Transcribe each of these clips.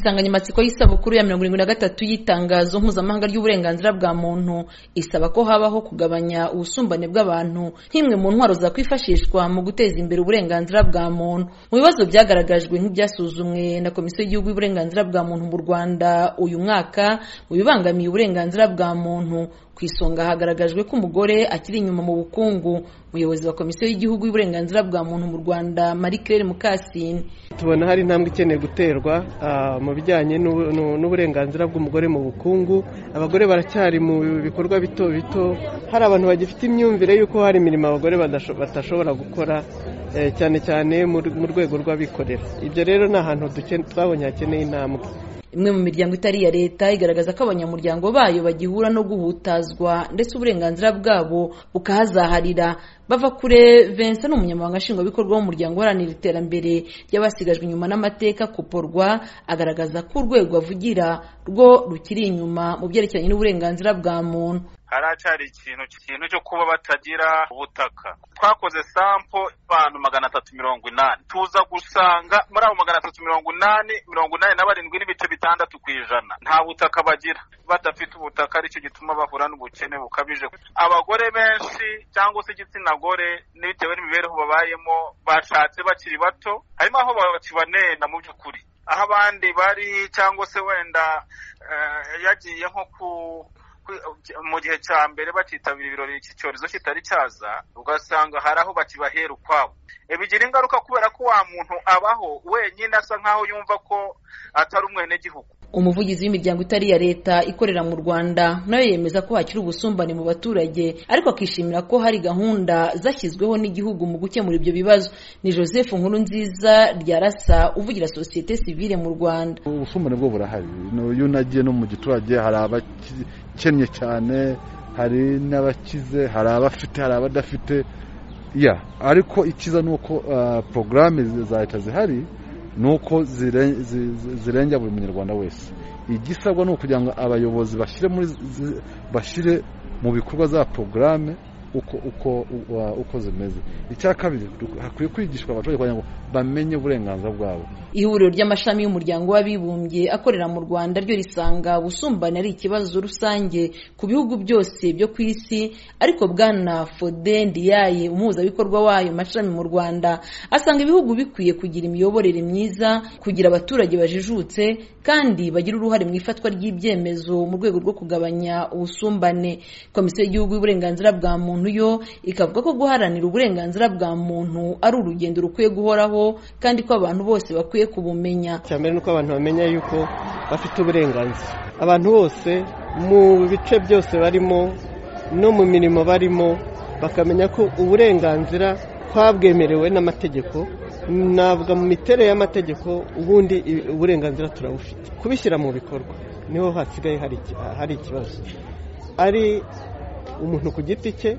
insanganyamatsiko y'isabukuru ya mirongo irindwi na gatatu y'itangazo mpuzamahanga ry'uburenganzira bwa muntu isaba ko habaho kugabanya ubusumbane bw'abantu nk'imwe mu ntwaro zakwifashishwa mu guteza imbere uburenganzira bwa muntu mu bibazo byagaragajwe nk'ibyasuzumwe na komisiyo y'igihugu y'uburenganzira bwa muntu mu rwanda uyu mwaka mu bibangamiye uburenganzira bwa muntu ku isonga hagaragajwe ko umugore akiri inyuma mu bukungu umuyobozi wa komisiyo y'igihugu y'uburenganzira bwa muntu mu rwanda marie claire mukasine tubona hari intambwe ikeneye guterwa mu bijyanye n'uburenganzira bw'umugore mu bukungu abagore baracyari mu bikorwa bito bito hari abantu bagifite imyumvire y'uko hari imirimo abagore batashobora gukora cyane cyane mu rwego rw'abikorera ibyo rero ni ahantu twabonye hakeneye intambwe imwe mu miryango itari iya leta igaragaza ko abanyamuryango bayo bagihura no guhutazwa ndetse uburenganzira bwabo bukahazaharira bava kure Vincent ni umunyamabanga nshingwabikorwa w'umuryango uharanira iterambere ry'abasigajwe inyuma n'amateka kuporwa agaragaza ko urwego avugira rwo rukiri inyuma mu byerekeranye n'uburenganzira bwa muntu haracyari ikintu ikintu cyo kuba batagira ubutaka twakoze sampo abantu magana atatu mirongo inani tuza gusanga muri abo magana atatu mirongo inani mirongo inani na barindwi n'ibice bitandatu ku ijana nta butaka bagira badafite ubutaka aricyo gituma bahura n'ubukene bukabije abagore benshi cyangwa se igitsina gore n'ibitewe n'imibereho babayemo bashatse bakiri bato harimo aho bakibanena mu by'ukuri aho abandi bari cyangwa se wenda yagiye nko ku mu gihe cya mbere bakitabira ibirori iki cyorezo kitari cyaza ugasanga hari aho bakibahera ukwabo bigira ingaruka kubera ko wa muntu abaho wenyine asa nkaho yumva ko atari umwenegihugu umuvugizi w'imiryango itari iya leta ikorera mu rwanda nawe yemeza ko hakiri ubusumbane mu baturage ariko akishimira ko hari gahunda zashyizweho n'igihugu mu gukemura ibyo bibazo ni joseph nkuru nziza ryarasa uvugira sosiyete sivile mu rwanda ubusumbane bwo burahari iyo unagiye no mu giturage hari abakennye cyane hari n'abakize hari abafite hari abadafite ya ariko ikiza ni uko porogaramu za leta zihari ni uko zirengera buri munyarwanda wese igisabwa ni ukugira ngo abayobozi bashyire mu bikorwa za porogaramu uko zimeze icya kabiri hakwiye kwigishwa abaturage kugira ngo bamenye uburenganzira bwabo ihuriro ry'amashami y'umuryango w'abibumbye akorera mu rwanda ryo risanga ubusumbane ari ikibazo rusange ku bihugu byose byo ku isi ariko bwana fode ndiyaye umuhuzabikorwa wayo mashami mu rwanda asanga ibihugu bikwiye kugira imiyoborere myiza kugira abaturage bajijutse kandi bagira uruhare mu ifatwa ry'ibyemezo mu rwego rwo kugabanya ubusumbane komisiyo y'igihugu y'uburenganzira bwa muntu yo ikavuga ko guharanira uburenganzira bwa muntu ari urugendo rukwiye guhoraho kandi ko abantu bose bakwiye kubumenya mbere ni uko abantu bamenya yuko bafite uburenganzira abantu bose mu bice byose barimo no mu mirimo barimo bakamenya ko uburenganzira twabwemerewe n'amategeko ntabwo mu miterere y'amategeko ubundi uburenganzira turabufite kubishyira mu bikorwa niho hasigaye hari ikibazo ari umuntu ku giti cye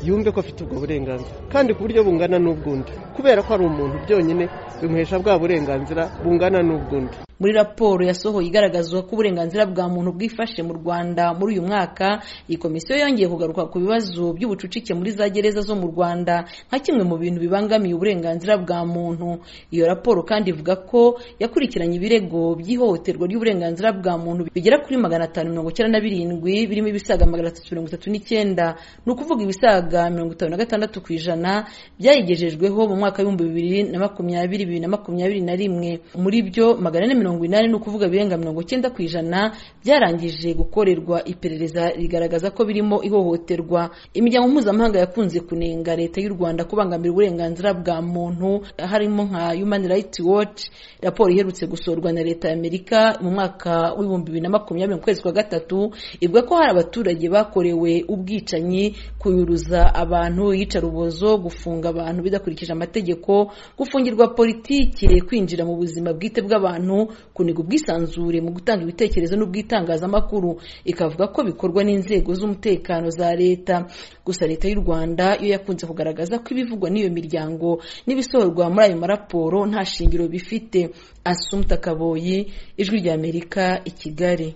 yumve ko afite ubwo burenganzira kandi ku buryo bungana n'ubw'undi kubera ko ari umuntu byonyine bimuhesha bwa burenganzira bungana n'ubw'undi muri raporo yasohoye igaragaza ko uburenganzira bwa muntu bwifashe mu rwanda muri uyu mwaka iyi komisiyo yongeye kugaruka ku bibazo by'ubucucike muri za gereza zo mu rwanda nka kimwe mu bintu bibangamiye uburenganzira bwa muntu iyo raporo kandi ivuga ko yakurikiranye ibirego by'ihohoterwa ry'uburenganzira bwa muntu bigera kuri magana atanu mirongo icyenda na birindwi birimo ibisaga magana atatu mirongo itatu n'icyenda ni ukuvuga ibisaga mirongo itanu na gatandatu ku ijana byayigejejweho mu mwaka w'ibihumbi bibiri na makumyabiri bibiri na makumyabiri na rimwe muri byo magana ane mirongo inani ni ukuvuga ibirenga mirongo icyenda ku ijana byarangije gukorerwa iperereza rigaragaza ko birimo ihohoterwa imiryango mpuzamahanga yakunze kunenga leta y'u rwanda kubangamira uburenganzira bwa muntu harimo nka human rights watch raporo iherutse gusorwa na leta y'amerika mu mwaka w'ibihumbi bibiri na makumyabiri mu kwezi kwa gatatu ivuga ko hari abaturage bakorewe ubwicanyi kuyuruza abantu iyicarubozo gufunga abantu bidakurikije amategeko gufungirwa politike kwinjira mu buzima bwite bw'abantu kuniga ubwisanzure mu gutanga ibitekerezo n'ubwitangazamakuru ikavuga ko bikorwa n'inzego z'umutekano za leta gusa leta y'u rwanda yo yakunze kugaragaza ko ibivugwa n'iyo miryango n'ibisohorwa muri ayo maraporo nta shingiro bifite asumta kaboyi ijwi ry'amerika i kigali